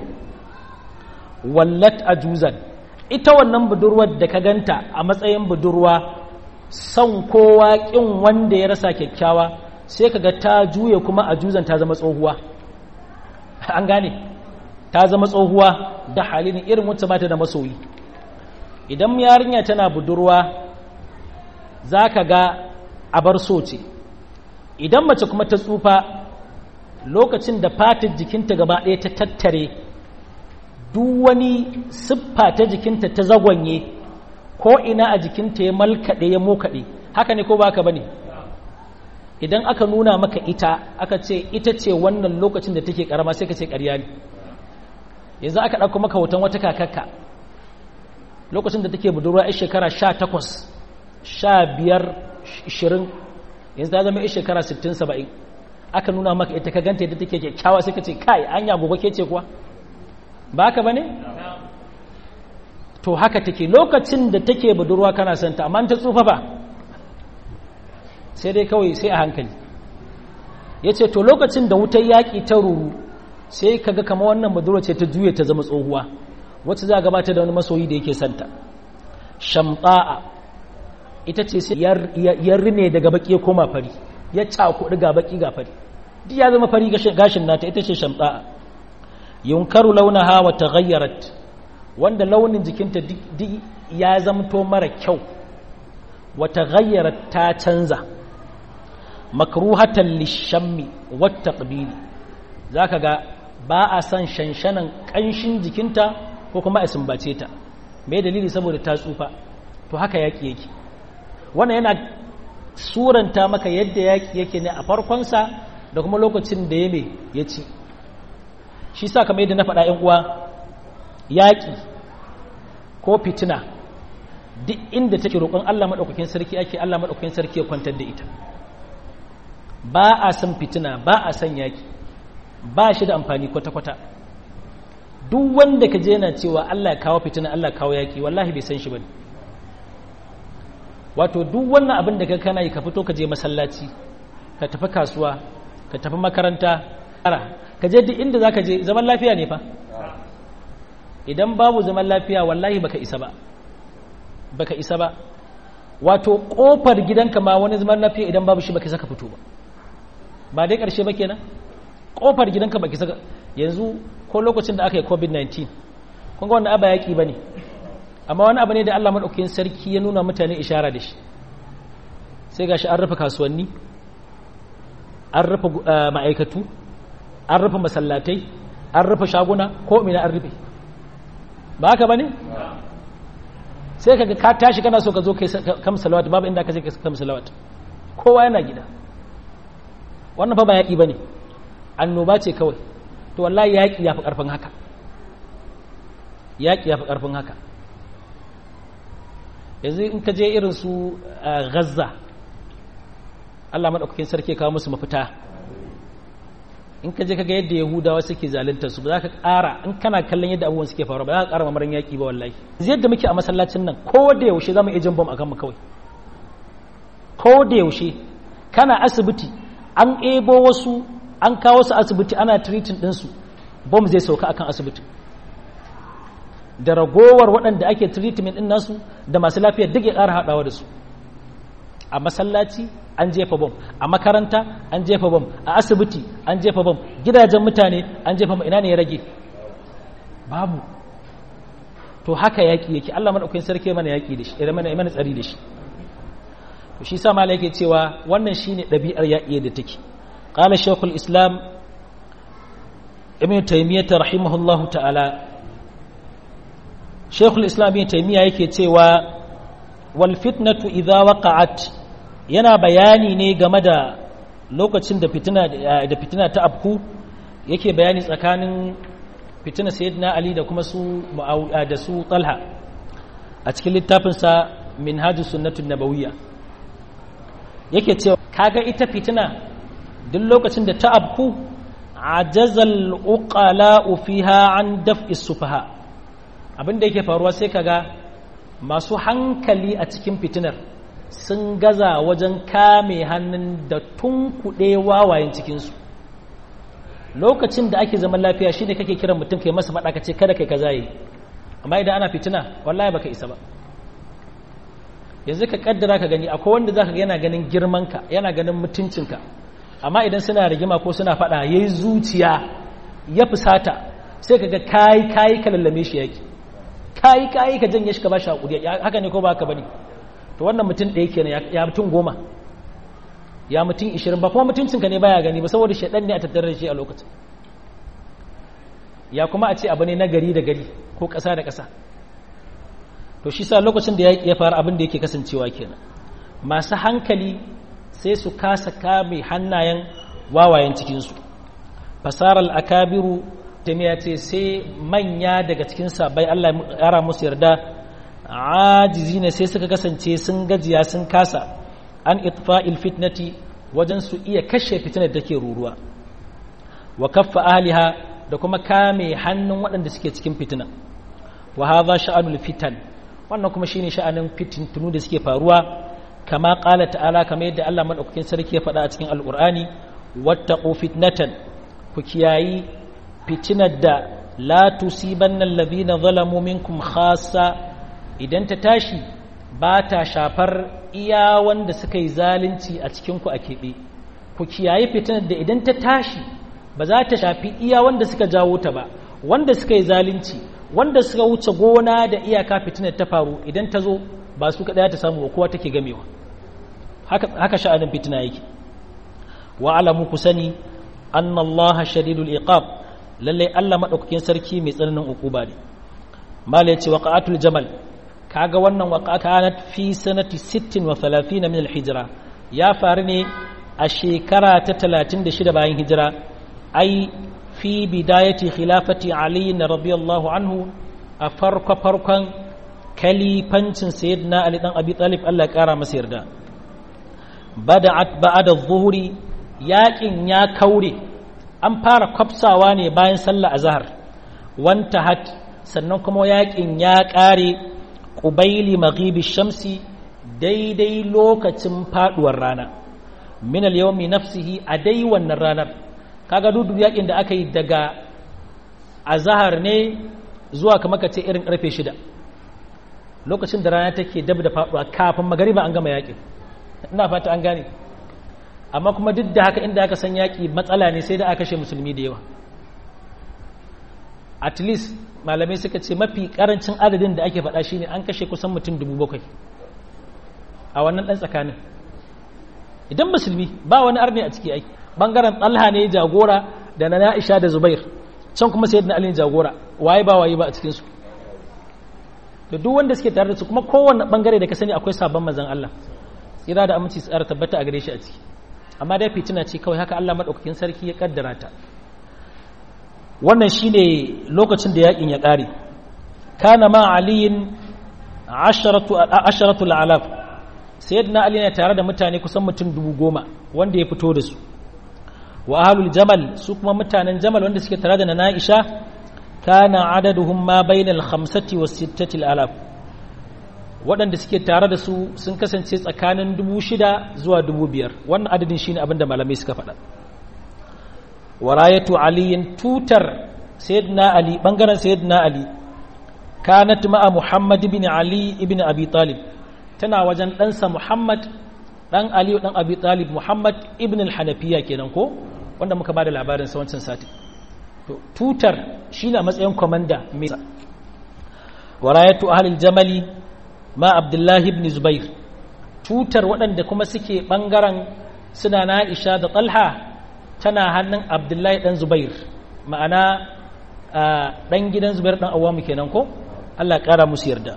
[SPEAKER 1] wallat ajuzan ita wannan budurwar da ka ganta a matsayin budurwa son kowa ƙin wanda ya rasa kyakkyawa sai ka ga ta juye kuma ajuzan ta zama tsohuwa an gane ta zama tsohuwa da halin irin wacce bata da masoyi idan yarinya tana budurwa za ka ga abar so ce idan mace kuma ta tsufa lokacin da fatar jikinta gaba ɗaya ta tattare duk wani siffa ta jikinta ta zagwanye ko ina a jikinta ya malkaɗe ya mokaɗe haka ne ko ba ka ba ne idan aka nuna maka ita aka ce ita ce wannan lokacin da take ƙarama sai ka ce ƙarya ne yanzu aka ɗauko maka hoton wata kakakka lokacin da take budurwa 'yar shekara sha takwas sha biyar ishirin yanzu ta zama 'yar shekara sittin saba'in aka nuna maka ita ka ganta yadda take kyakkyawa sai ka ce kai anya gobe ke ce kuwa ba haka ba ne? to haka take lokacin da take budurwa kana santa amma ta tsufa ba sai dai kawai sai a hankali ya ce to lokacin da wutar yaƙi ta ruru sai kaga kama wannan budurwa ce ta juya ta zama tsohuwa wacce za a gabata da wani masoyi da yake santa shamta'a ita ce sai ya rine daga baki ya koma fari ya cakuɗi ga baki ga fari duk ya zama fari gashin nata ita ce shamta'a yunkaru launaha wa taghayyarat wanda launin jikinta duk ya zamto mara kyau wa taghayyarat ta canza makruhatan lishammi wa taqbili zaka ga ba a san shanshanan kanshin jikinta ko kuma a sumbace ta me dalili saboda ta tsufa to haka yaki yake wannan yana suranta maka yadda yaki yake ne a farkonsa da kuma lokacin da ya me ya ci shi sa kamar yadda na faɗa ‘yan uwa yaƙi ko fitina duk inda take roƙon Allah maɗaukakin sarki ake Allah maɗaukakin sarki ya kwantar da ita ba a san fitina ba a san yaƙi ba shi da amfani kwata-kwata duk wanda ka je yana cewa Allah ya kawo fitina Allah kawo yaƙi wallahi bai san shi ba wato duk wannan abin da ka kana yi ka fito ka je masallaci ka tafi kasuwa ka tafi makaranta ka je duk inda za ka je zaman lafiya ne fa idan babu zaman lafiya wallahi baka isa ba baka isa ba wato kofar gidanka ma wani zaman lafiya idan babu shi baka saka fito ba ba dai karshe ba kenan kofar gidanka baki saka yanzu ko lokacin da aka yi covid-19 kun ga wannan aba yaki bane amma wani abu ne da Allah madaukakin sarki ya nuna mutane ishara da shi sai gashi an rufe kasuwanni an rufe ma'aikatu an rufe masallatai an rufe shaguna ko mina an rufe ba haka ba ne? sai kaga ka tashi kana so ka zo kai kam salawat babu inda ka je kam salawat kowa yana gida wannan fa ba yaƙi ba ne annoba ce kawai to wallahi yaƙi ya fi ƙarfin haka yaƙi ya fi ƙarfin haka yanzu in ka je irin su gaza allah maɗaukakin sarki kawo musu mafita in ka je ka ga yadda yahudawa suke zaluntar su ba za ka ƙara in kana kallon yadda abubuwan suke faruwa ba za ka ƙara mamarin yaƙi ba wallahi yadda muke a masallacin nan ko da yaushe za mu iya jin bom a kanmu kawai ko da yaushe kana asibiti an ebo wasu an kawo su asibiti ana treating ɗinsu bom zai sauka akan asibiti da ragowar waɗanda ake treatment ɗin nasu da masu lafiyar duk ya ƙara haɗawa da su a masallaci an jefa bom a makaranta an jefa bom a asibiti an jefa bom gidajen mutane an jefa bom ina ne ya rage babu to haka yaƙi yake Allah madaukakin sarki mana yaƙi da shi idan mana mana tsari da shi to shi sa malai yake cewa wannan shine ɗabi'ar yaƙi da take qala shaykhul islam ibn taymiyyah rahimahullahu ta'ala shaykhul islam ibn taymiyyah yake cewa wal fitnatu idza waqa'at yana bayani ne game da lokacin da fitina da fitina ta afku yake bayani tsakanin fitina sayyidina ali da kuma su da su talha a cikin littafinsa minhajus sunnatun nabawiyya yake cewa kaga ita fitina duk lokacin da ta afku ajazal uqala fiha an daf'i sufaha abin da yake faruwa sai kaga masu hankali a cikin fitinar sun gaza wajen kame hannun da tunkuɗe wawayen cikinsu lokacin da ake zaman lafiya shi ne kake kiran mutum kai masa faɗa ka ce kada kai kaza yi amma idan ana fitina wallahi baka isa ba yanzu ka kaddara ka gani akwai wanda zaka ga yana ganin girmanka yana ganin mutuncinka amma idan suna rigima ko suna faɗa yayi zuciya ya fusata sai kaga kai kai ka lallame shi yaki kai kai ka janye shi ka bashi hakuri haka ne ko ba haka bane to wannan mutum ɗaya kenan ya mutum goma ya mutum ishirin ba kuma mutuncinka ne baya gani ba saboda shaɗan ne a tattare da shi a lokacin ya kuma a ce abu ne na gari da gari ko ƙasa da ƙasa to shi sa lokacin da ya fara abin da yake kasancewa kenan masu hankali sai su kasa kame hannayen wawayen cikinsu fasarar akabiru ta ce sai manya daga cikin sabai allah ya ra musu yarda ajizi ne sai suka kasance sun gajiya sun kasa an itfa'il fitnati wajen su iya kashe fitinar da ke ruruwa wa kaffa ahliha da kuma kame hannun waɗanda suke cikin fitina wa hadha sha'anul fitan wannan kuma shine sha'anin fitintunu da suke faruwa kama qala ta'ala kamar yadda Allah madaukakin sarki ya faɗa a cikin alqur'ani wattaqu fitnatan ku kiyayi fitinar da la tusibanna alladhina zalamu minkum khassa idan ta tashi ba ta shafar iya wanda suka yi zalunci a cikinku a keɓe ku kiyaye fitinar da idan ta tashi ba za ta shafi iya wanda suka jawo ta ba wanda suka yi zalunci wanda suka wuce gona da iyaka fitinar ta faru idan ta zo ba su kaɗaya ta samu ba kowa take gamewa haka sha'anin fitina yake wa alamu ku sani anna allaha shadidul iqab lallai allah maɗaukakin sarki mai tsananin uquba ne mala ya ce waqa'atul jamal kaga wannan waqa kanat fi sanati 36 min al-hijra ya faru ne a shekara ta 36 bayan hijira ai fi bidayati khilafati ali radiyallahu anhu a farko farkon kalifancin sayyidina ali dan abi talib Allah ya kara masa yarda bada'at ba'da adh-dhuhri yaƙin ya kaure an fara kwafsawa ne bayan sallah azhar wanta hat sannan kuma yaƙin ya ƙare ƙubaili maghibi shamsi daidai lokacin faduwar rana min al-yawmi nafsihi a dai wannan ranar kaga dudu yakin da aka yi daga azhar ne zuwa kamar ka ce irin karfe shida lokacin da rana take dab da faduwa kafin magariba an gama yakin ina fata an gane amma kuma duk da haka inda aka san yaki matsala ne sai da aka kashe musulmi da yawa at least malamai suka ce mafi karancin adadin da ake faɗa shine an kashe kusan mutum dubu bakwai a wannan ɗan tsakanin idan musulmi ba wani arni a ciki aiki bangaren talha ne jagora da na na'isha da zubair can kuma sayyidina ali jagora waye ba waye ba a cikin su da duk wanda suke tare da su kuma kowanne bangare da ka sani akwai sabon manzon Allah tsira da aminci tsara tabbata a gare shi a ciki amma dai fitina ce kawai haka Allah madaukakin sarki ya kaddara ta wannan shine lokacin da yakin ya kare kana ma aliyin asharatu asharatu al'alaf sayyidina ali ne tare da mutane kusan mutum dubu goma wanda ya fito da su wa ahlul jamal su kuma mutanen jamal wanda suke tare da na Aisha kana adaduhum ma bainal khamsati was sittati alaf waɗanda suke tare da su sun kasance tsakanin dubu shida zuwa dubu biyar wannan adadin shine abin da malamai suka faɗa warayatu aliyin tutar sayyidina ali bangaren sayyidina ali kanat ma'a muhammad ibn ali ibn abi talib tana wajen ɗansa muhammad ɗan ali ɗan abi talib muhammad ibn al-hanafiya kenan ko wanda muka ba da labarin sa wancan sati to tutar shine a matsayin komanda mai warayatu ahlil jamali ma abdullahi ibn zubair tutar waɗanda kuma suke ɓangaren suna na isha da talha tana hannun abdullahi ɗan zubair ma'ana ɗan gidan zubair ɗan awamu kenan ko allah ƙara musu yarda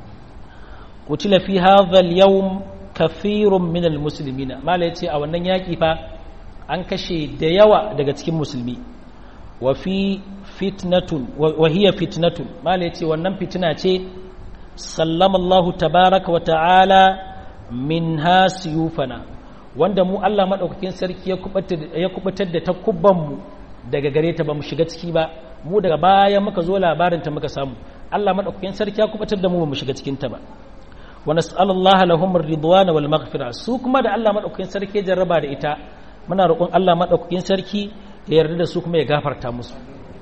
[SPEAKER 1] kutila fi hadhal yawm kafirun min almuslimina mala yace a wannan yaki fa an kashe da yawa daga cikin musulmi wa fi fitnatun wa hiya fitnatun mala yace wannan fitina ce sallama Allah tabaraka wa ta'ala min hasiyufana wanda mu Allah madaukakin sarki ya kubutar da takubban mu daga gare ta ba mu shiga ciki ba mu daga baya muka zo labarin ta muka samu Allah madaukakin sarki ya kubutar da mu ba mu shiga cikin ta ba wa nas'alullaha lahum ar-ridwan wal maghfira su kuma da Allah madaukakin sarki ya jarraba da ita muna roƙon Allah madaukakin sarki ya yarda da su kuma ya gafarta musu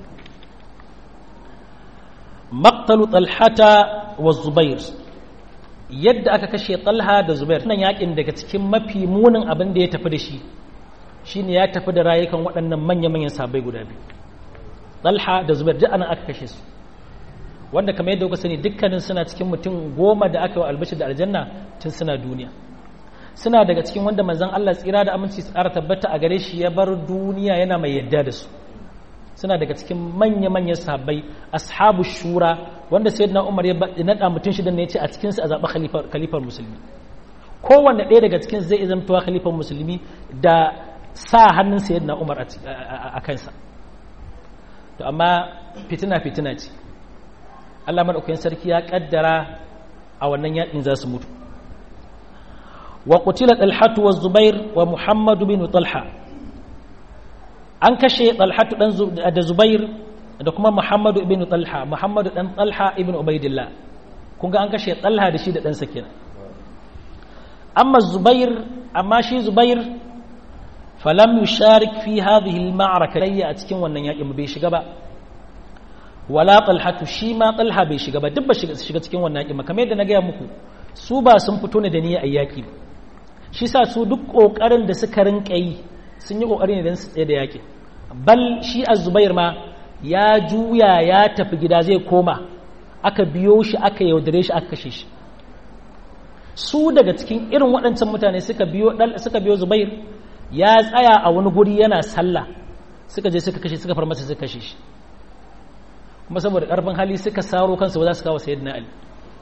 [SPEAKER 1] maqtalu talhata wa zubair yadda aka kashe talha da zubair nan yakin daga cikin mafi munin abin da ya tafi da shi shine ya tafi da rayukan waɗannan manya-manyan sabai guda biyu talha da zubair duk anan aka kashe su wanda kamar yadda kuka sani dukkanin suna cikin mutum goma da aka yi albashi da aljanna tun suna duniya suna daga cikin wanda manzon Allah tsira da aminci tsara tabbata a gare shi ya bar duniya yana mai yadda da su suna daga cikin manya-manyan sahabbai ashabu shura wanda sayyidina Umar ya nada mutum shidan ne ya ce a cikin su a zaɓi khalifar musulmi kowanne ɗaya daga cikin zai zamtowa khalifar musulmi da sa hannun sayyidina Umar a kansa to amma fitina fitina ce Allah madaukakin sarki ya kaddara a wannan yakin za su mutu wa qutila talhatu wa zubair wa muhammadu bin talha an kashe talhatu dan da zubair da kuma muhammadu ibn talha muhammadu dan talha ibn ubaidillah kun ga an kashe talha da shi da dan kenan amma zubair amma shi zubair falam yusharik fi hadhihi al-ma'raka a cikin wannan yakin bai shiga ba wala talhatu shi ma talha bai shiga ba duk ba shiga cikin wannan yakin kamar yadda na gaya muku su ba sun fito ne da niyyar ayyaki ba shi sa su duk kokarin da suka rinka yi sun yi kokari ne don su tsaye da yakin bal shi az-zubair ma ya juya ya tafi gida zai koma aka biyo shi aka yaudare shi aka kashe shi su daga cikin irin waɗancan mutane suka biyo suka biyo zubair ya tsaya a wani guri yana sallah suka je suka kashe suka far masa suka kashe shi kuma saboda ƙarfin hali suka saro kansu ba za su kawo sayyidina ali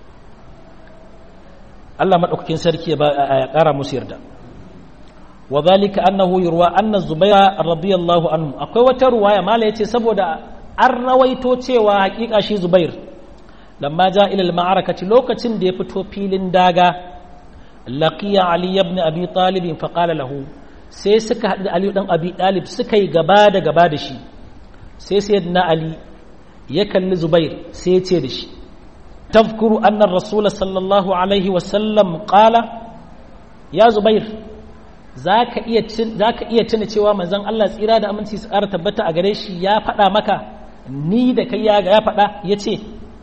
[SPEAKER 1] Allah madaukakin sarki ya ƙara musu yarda wa zalika annahu yurwa anna zubaira radiyallahu anhu akwai wata ruwaya mala yace saboda an rawaito cewa hakika shi zubair lamma ja ila al-ma'arakati lokacin da ya fito filin daga laqiya ali ibn abi talib fa qala lahu sai suka haɗu da ali dan abi talib suka yi gaba da gaba da shi sai sayyidina ali ya kalli zubair sai ya ce da shi tafkuru annar rasul sallallahu alaihi wasallam qala ya zubair za ka iya tuna cewa manzon Allah tsira da aminci su ƙara tabbata a gare shi ya faɗa maka ni da kai ya faɗa ya ce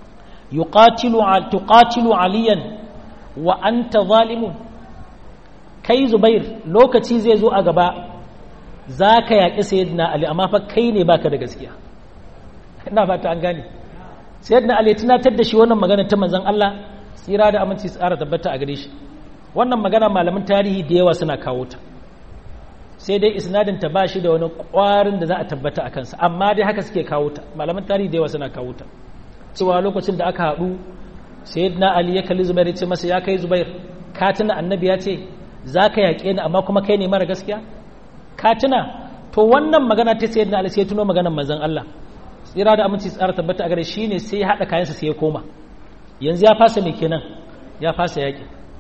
[SPEAKER 1] tuqatilu aliyan wa anta zalimun kai zubair lokaci zai zo a gaba za ka yaƙi sayyidina ali amma fa kai ne baka da gaskiya ina fata an gane sayyidina ali tunatar da shi wannan magana ta manzon Allah tsira da aminci su ƙara tabbata a gare shi wannan magana malamin tarihi da yawa suna kawo ta sai dai isnadin ta ba shi da wani ƙwarin da za a tabbata a kansa amma dai haka suke kawo ta malaman tarihi da yawa suna kawo ta cewa lokacin da aka haɗu sayyidina ali ya kalli zubair ya ce masa ya kai zubair ka tuna annabi ya ce za ka yaƙe ni amma kuma kai ne mara gaskiya ka tuna to wannan magana ta sayyidina ali sai ya tuno maganar manzon Allah tsira da aminci tsara tabbata a gare shi ne sai ya haɗa kayansa sai ya koma yanzu ya fasa mai kenan ya fasa yaƙi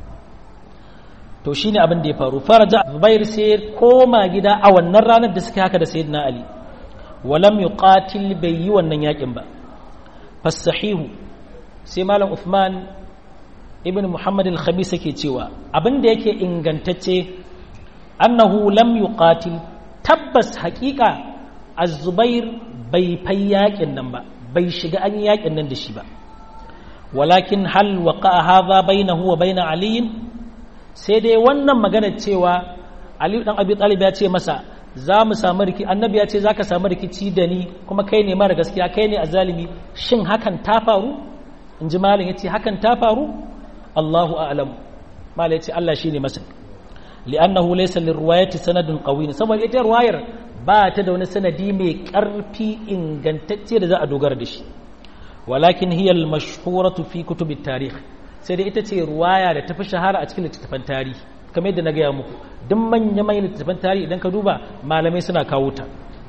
[SPEAKER 1] to shi ne abin da ya faru faraja zubair sai ya koma gida a wannan ranar da suka haka da sayyidina ali walam yuqatil bai yi wannan yaƙin ba fasahihu sai malam Uthman ibn Muhammad al-Khamis yake cewa abin da yake ingantacce annahu lam yuqatil tabbas haƙiƙa az-Zubair bai fai yaƙin nan ba bai shiga an yaƙin nan da shi ba walakin hal waqa'a hadha bainahu wa bain Ali sai dai wannan magana cewa Ali dan Abi Talib ya ce masa za mu samu riki annabi ya ce zaka samu rikici da ni kuma kai ne mara gaskiya kai ne azalimi shin hakan ta faru in ji malin ya ce hakan ta faru Allahu a'lam malin ya ce Allah shi ne masa li'annahu laysa lirwayati sanadun qawi saboda ita ruwayar ba ta da wani sanadi mai karfi ingantacce da za a dogara da shi walakin hiya al-mashhuratu fi kutub at-tarikh sai dai ita ce ruwaya da tafi shahara a cikin littattafan tarihi kamar yadda na gaya muku duk manya manyan littattafan tarihi idan ka duba malamai suna kawo ta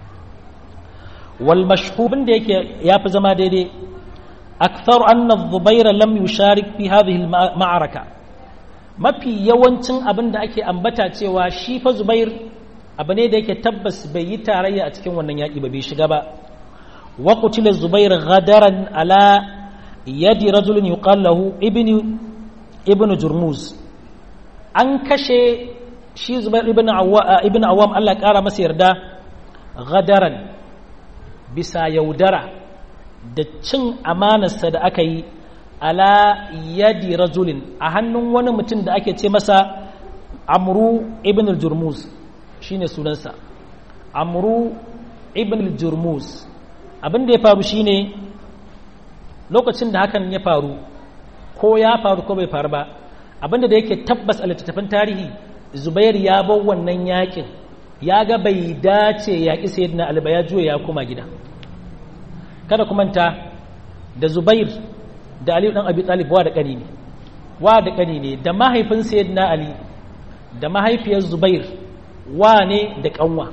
[SPEAKER 1] wal mashhubin da yake yafi zama daidai أكثر أن الزبير لم يشارك في هذه المعركة mafi yawancin abin da ake ambata cewa shi fa zubair abu ne da yake tabbas bai yi tarayya a cikin wannan yaƙi ba bai shiga ba wa qutila zubair ghadaran ala yadi rajulin yuqal lahu ibnu ibnu jurmuz an kashe shi zubair ibnu awwa ibnu awam Allah ya kara masa yarda ghadaran bisa yaudara da cin amanarsa da aka yi ala yadi rajulin a hannun wani mutum da ake ce masa amru ibn al-jurmuz shine sunansa amru ibn al-jurmuz abin da ya faru shine lokacin da hakan ya faru ko ya faru ko bai faru ba abin da yake tabbas a littattafan tarihi zubair ya bar wannan yakin ya ga bai dace yaƙi sayyidina ali ba ya juya ya koma gida kada ku manta da zubair da aliyu dan abi talib wa da kani ne wa da kani ne da mahaifin sayyidina ali da mahaifiyar zubair wa ne da kanwa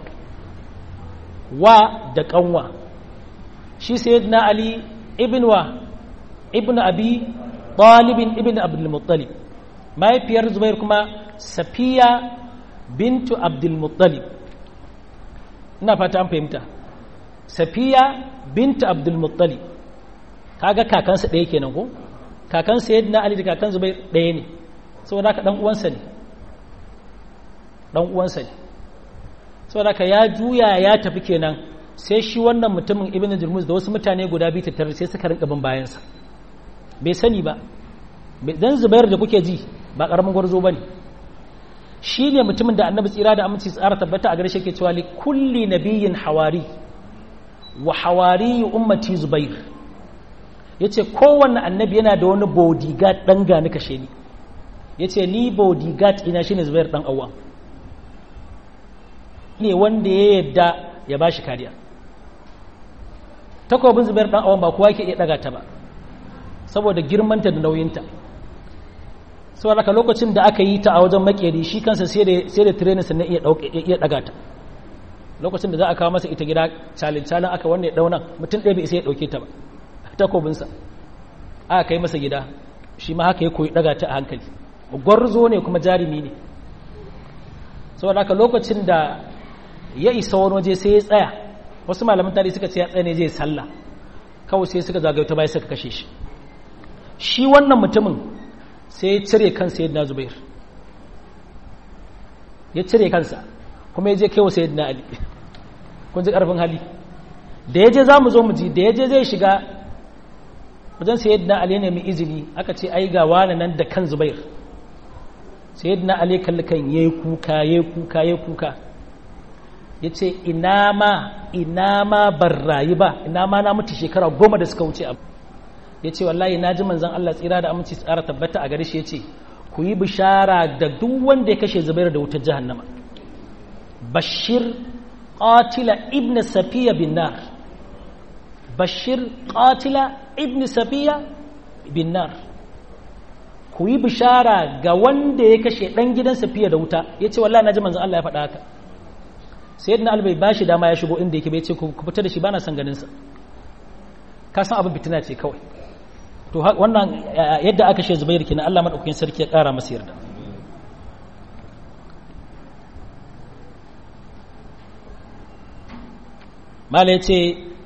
[SPEAKER 1] wa da kanwa shi sayyidina ali ibn wa ibn abi talibin ibn abdul muttalib mahaifiyar zubair kuma safiya bintu abdul muttalib ina fata an fahimta safiya bintu abdul muttalib kaga kakansa ɗaya kenan ko kakan sayyidina ali da kakan zubair ɗaya ne saboda haka dan uwansa ne dan uwansa ne saboda haka ya juya ya tafi kenan sai shi wannan mutumin ibnu jurmuz da wasu mutane guda biyu tattare sai suka rinka bin bayansa bai sani ba dan zubair da kuke ji ba karamin gwarzo bane shi ne mutumin da annabi tsira da aminci tsara tabbata a garshe ke cewa li kulli nabiyyin hawari wa hawari ummati zubair yace kowanne annabi yana da wani bodyguard dan gani kashe ni yace ni bodyguard ina shine zubair dan awwa ne wanda ya yadda ya bashi kariya takobin zubair dan awwa ba kowa yake iya daga ta ba saboda girmanta da nauyinta saboda haka lokacin da aka yi ta a wajen makeri shi kansa sai da training sannan iya daga ta lokacin da za a kawo masa ita gida calin calin aka wanne ya dauna mutum ɗaya bai sai ya ɗauke ta ba takobinsa aka kai masa gida shi ma haka ya koyi daga ta a hankali gwarzo ne kuma jarumi ne saboda haka lokacin da ya isa wani waje sai ya tsaya wasu malaman tarihi suka ce ya tsaya ne zai sallah kawai sai suka zagayo ta baya suka kashe shi shi wannan mutumin sai ya cire kansa yadda zubair ya cire kansa kuma ya je kewa sayyidina ali kun ji karfin hali da ya je za mu zo mu ji da ya je zai shiga wajen sayyidina ali ne mai izini aka ce ai ga wani nan da kan zubair sayyidina ali kalli kan yayi kuka yayi kuka yayi kuka ya ce ina ma ina ma ban rayu ba ina ma na mutu shekara goma da suka wuce abu ya ce wallahi na ji manzan Allah tsira da aminci tsara tabbata a gare shi ya ce ku yi bishara da duk wanda ya kashe zubair da wutar jahannama bashir qatila ibn safiya bin nar bashir qatila ibn safiya bin nar ku yi bishara ga wanda ya kashe dan gidan safiya da wuta yace wallahi naji manzon Allah ya faɗa haka sayyidina ali bai bashi dama ya shigo inda yake bai ce ku fita da shi bana son ganin sa ka san abin fitina ce kawai to wannan yadda aka she zubair kenan Allah madaukakin sarki ya kara masa yarda mala yace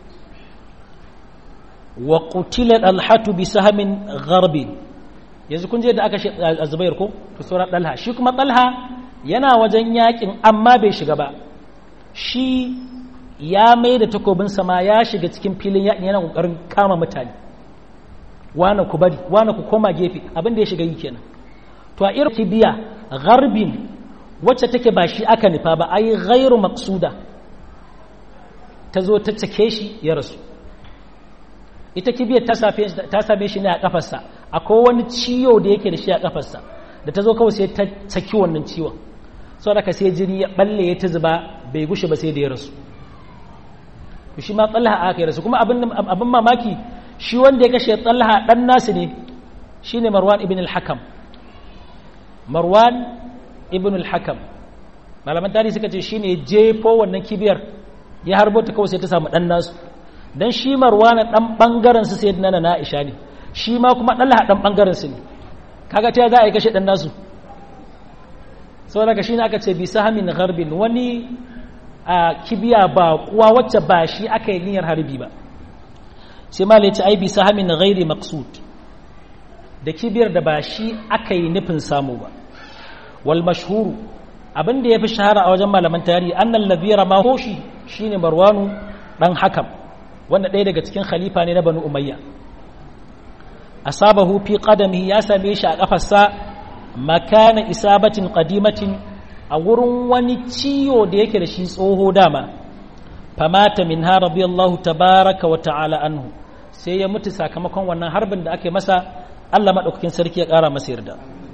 [SPEAKER 1] wa qutila alhatu bi sahmin gharbin yanzu kun je da aka she zubair ko to sura dalha shi kuma dalha yana wajen yakin amma bai shiga ba shi ya mai da takobin sama ya shiga cikin filin yakin yana kokarin kama mutane wane ku bari wane ku koma gefe abin da ya shiga yi kenan to a irin kibiya garbin wacce take ba shi aka nufa ba ai ghairu maqsuda ta zo ta cake shi ya rasu ita kibiyar ta same shi ne a kafarsa akwai wani ciwo da yake da shi a kafarsa da ta zo kawai sai ta caki wannan ciwon sau da ka sai jini ya balle ya ta zuba bai gushe ba sai da ya rasu shi ma tsallaha aka yi rasu kuma abin mamaki shi wanda ya kashe tsallaha ɗan nasu ne shi ne marwan ibn al-hakam marwan ibn al-hakam malaman tarihi suka ce shi ne jefo wannan kibiyar ya harbo ta kawai sai ta samu ɗan nasu don shi marwan ɗan ɓangaren su sai na na aisha ne shi ma kuma ɗallaha ɗan ɓangaren su ne kaga ta za a yi kashe ɗan nasu sau daga shi ne aka ce bisa hamin garbin wani a kibiya ba kuwa wacce ba shi aka yi niyyar harbi ba sai ma ce ai bisa hamin ghairi maqsud da kibiyar da ba shi aka yi nufin samu ba wal mashhuru abin da yafi shahara a wajen malaman tarihi annal ladhi rama hoshi shine marwanu dan hakam wanda ɗaya daga cikin khalifa ne na banu umayya asabahu fi qadamihi ya same shi a kafarsa makana isabatin qadimatin a wurin wani ciwo da yake da shi tsoho dama famata min ha radiyallahu tabaraka wa ta'ala anhu sai ya mutu sakamakon wannan harbin da ake masa Allah madaukakin sarki ya kara masa yarda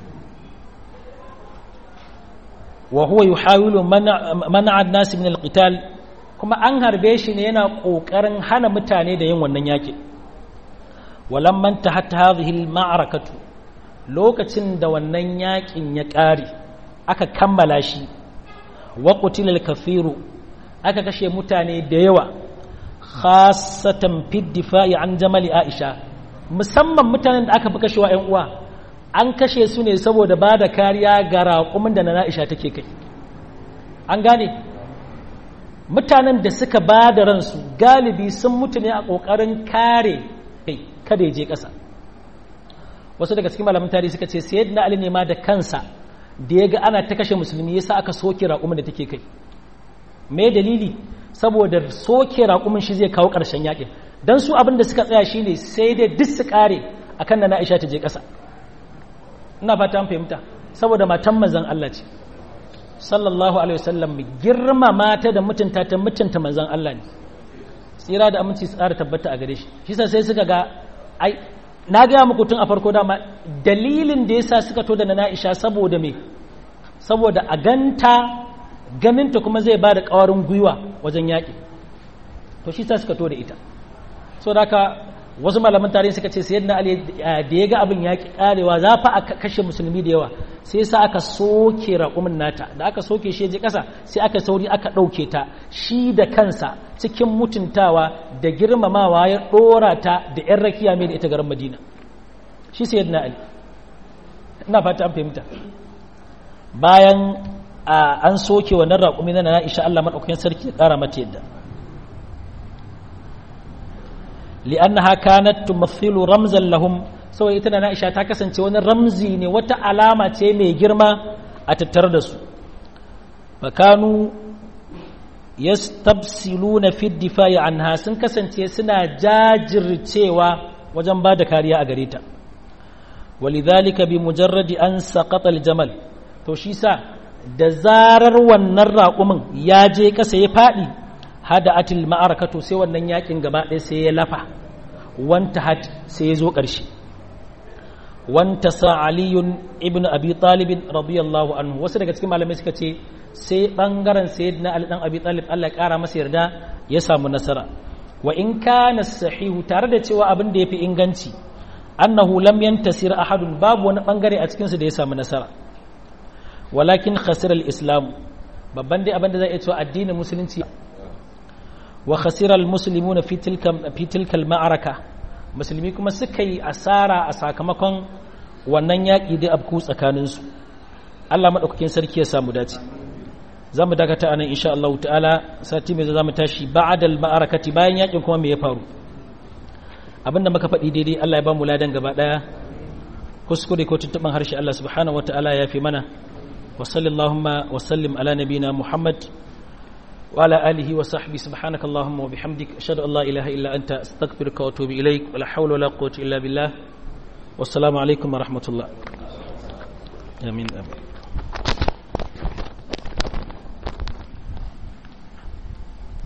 [SPEAKER 1] wa huwa yuhawilu man'a an-nas min al-qital kuma an harbe shi ne yana kokarin hana mutane da yin wannan yaki walamman tahat hadhihi al-ma'rakatu lokacin da wannan yakin ya kare aka kammala shi wa qutilal kafiru aka kashe mutane da yawa khasatan fi difa'i an jamali aisha musamman mutanen da aka fi kashewa ƴan uwa an kashe su ne saboda ba da kariya ga raƙumin da na aisha take kai an gane mutanen da suka ba da ransu galibi sun mutu ne a ƙoƙarin kare kai kada ya je ƙasa wasu daga cikin malamin tarihi suka ce sayyidina ali ne ma da kansa da ya ga ana ta kashe musulmi yasa aka soke raƙumin da take kai me dalili saboda soke raƙumin shi zai kawo ƙarshen yaƙin don su abin da suka tsaya shine sai dai duk su ƙare akan da na Aisha ta je ƙasa ina fata an fahimta saboda matan manzon Allah ce sallallahu alaihi wasallam girma mata da mutunta ta mutunta manzon Allah ne tsira da aminci su ƙara tabbata a gare shi shi sai suka ga ai na gaya muku tun a farko dama dalilin da yasa suka to da na Aisha saboda me saboda a ganta ganinta kuma zai ba da ƙawarin gwiwa wajen yaƙi to shi sa suka to da ita so da haka wasu malaman tarihi suka ce sai yadda ali da ya ga abin yaƙi ƙarewa za fa a kashe musulmi da yawa sai sa aka soke raƙumin nata da aka soke shi je ƙasa sai aka sauri aka ɗauke ta shi da kansa cikin mutuntawa da girmamawa ya ɗora ta da 'yan rakiya mai da ita garin madina shi sai yadda ali ina fata an fahimta bayan an soke wannan raƙumi na na'isha Allah maɗaukakin sarki ya ƙara mata yadda li'annaha kanat tumathilu ramzan lahum saboda ita na'isha ta kasance wani ramzi ne wata alama ce mai girma a tattare da su fakanu yastabsiluna fi difa'i anha sun kasance suna jajircewa wajen ba da kariya a gare ta walidhalika bi mujarradi an saqata al-jamal to shi sa da zarar wannan raƙumin ya je ƙasa ya faɗi hada atil ma'arakatu sai wannan yakin gaba ɗaya sai ya lafa wanta hat sai ya zo ƙarshe wantasa aliyun ibn abi talibin radiyallahu anhu wasu daga cikin malamai suka ce sai bangaren sayyidina ali dan abi talib Allah ya kara masa yarda ya samu nasara wa in kana sahihu tare da cewa abin da yafi inganci annahu lam yantasir ahadun babu wani bangare a cikin su da ya samu nasara walakin khasira al-islam babban dai abin da zai iya cewa addinin musulunci wa khasira al-muslimuna fi tilka fi tilka al-ma'araka musulmi kuma suka yi asara a sakamakon wannan yaƙi da abku tsakaninsu Allah maɗaukakin sarki ya samu dace za mu dakata anan insha Allah ta'ala sati mai za mu tashi ba'adal ma'arakati bayan yaƙin kuma me ya faru abinda muka faɗi daidai Allah ya ba mu ladan gaba ɗaya kuskure ko tuntuɓin harshe Allah subhanahu wata'ala ya fi mana wa sallallahu wa sallim ala nabina Muhammad وعلى آله وصحبه سبحانك اللهم وبحمدك أشهد أن لا إله إلا أنت أستغفرك وأتوب إليك ولا حول ولا قوة إلا بالله والسلام عليكم ورحمة الله آمين آمين